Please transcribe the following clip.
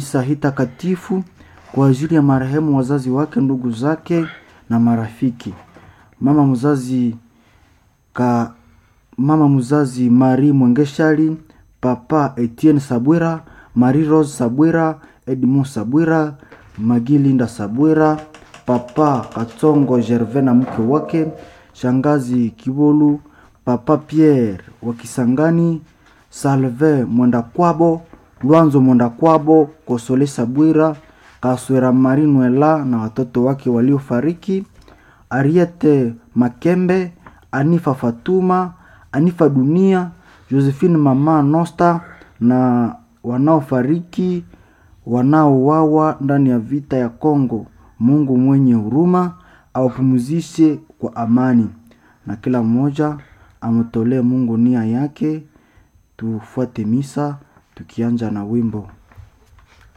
misa hii takatifu kwa ajili ya marehemu wazazi wake, ndugu zake na marafiki. Mama mzazi ka mama mzazi Marie Mwengeshali, papa Etienne Sabwira, Marie Rose Sabwira, Edmond Sabwira, Magilinda Sabwira, papa Katsongo Gervais na mke wake, shangazi Kibolu, papa Pierre wa Kisangani, Salve Mwendakwabo, Lwanzo Mwendakwabo, Kosole Sabwira, Kaswera Marinwela na watoto wake waliofariki, Ariete Makembe, Anifa Fatuma, Anifa Dunia, Josephine Mama Nosta na wanaofariki wanaouawa ndani ya vita ya Kongo. Mungu mwenye huruma awapumzishe kwa amani, na kila mmoja amtolee Mungu nia yake. Tufuate misa tukianja na wimbo